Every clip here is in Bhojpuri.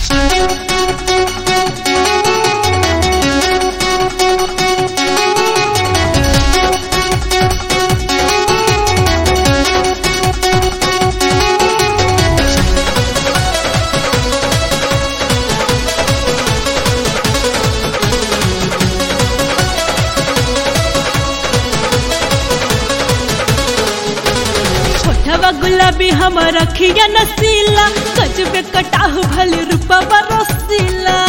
छोटवा गुलाबी हम रखिया नसीला गजबे कटाहु भल रूपा बरसीला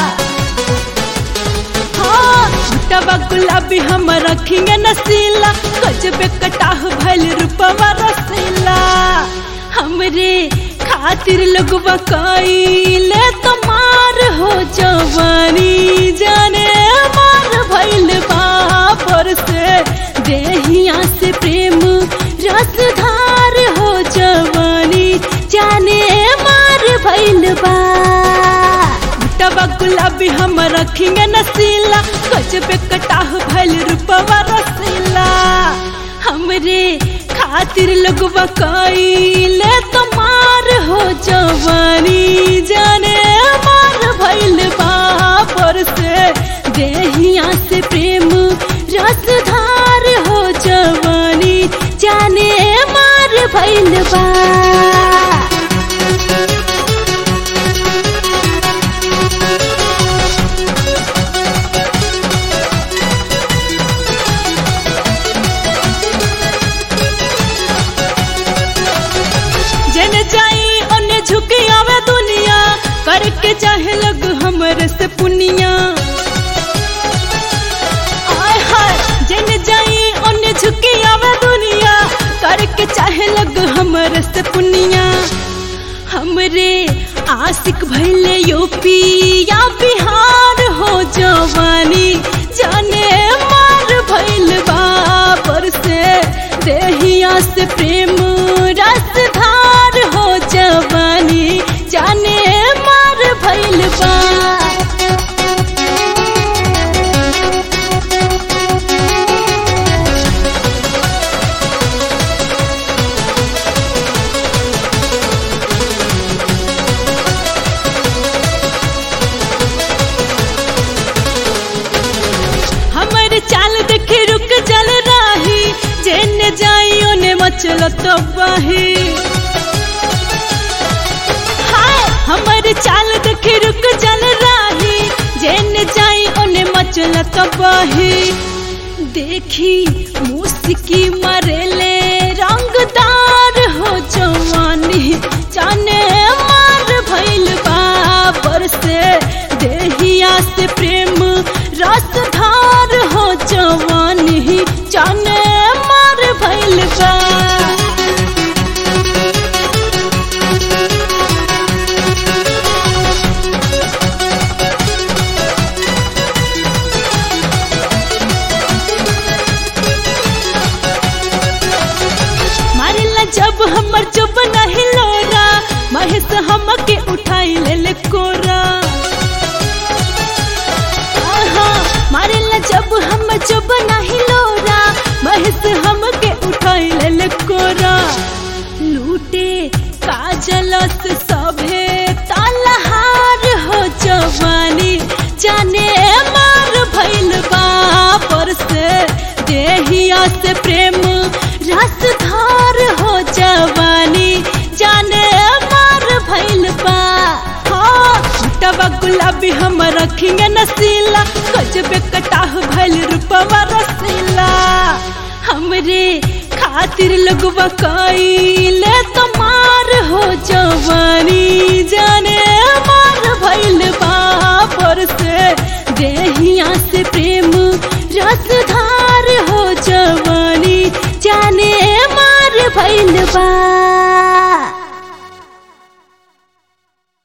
हाँ छोटवा गुलाबी हम रखिया नसीला गजबे कटाहु भल रूपा बरसीला हमरे खातिर लोगवा कइले तमार हो जवानी जाने मार भइल बापर से देहिया से प्रेम रसधार हो जवानी जाने मार भइल बा टबा गुलाबी हम रखेंगे नसीला गजबे कटाह भइल रूपवा रसीला हमरे खातिर लोगवा कइले तमार हो जवानी जाने मार भइल बापर से देहिया से प्रेम रसधार हो जवानी जाने मार भइल बा जन जाई ओने झुकी आवे दुनिया करके चाहे लग हमरे से पुनिया आय हाय जन जाई ओने झुकी आवे दुनिया करके चाहे लग हमरे से पुनिया हमरे आशिक भइले यूपी या बिहार हो जवानी जाने मार भइल बापर से देहिया से प्रेम रसधार हो जवानी जाने मार भइल बा हमर चाल देखे रुक जल राही जेने जाई ओने मचल तो बाही हाय हमर चाल देखे रुक जल राही जेने जाई ओने मचल तो बाही देखी मुस्की मरेले रंगदार हो जवानी जाने मार भइल बाबर से देहिया से प्रेम रसधार हो जवानी जाने मार भइल बा मारिला जब हमर चुप नहीं लोरा महेश हमके उठाई ले ले कोरा आहा, मारिला जब हम चुप नहीं लोरा महेश हमके उठाई ले ले कोरा लूटे काजल से सभे तालहार हो जवानी जाने मार भइल बापर से देहिया से प्रेम रसधार हो जवानी जाने मार भइल बा हाँ टबा गुलाबी हम रखेंगे नसीला गजबे कटाह भइल रूपवा रसीला हमरे खातिर लोगवा कइले तमार हो जवानी जाने मार भइल बापर से देहिया से प्रेम रसधार हो जवानी जाने मार भइल बा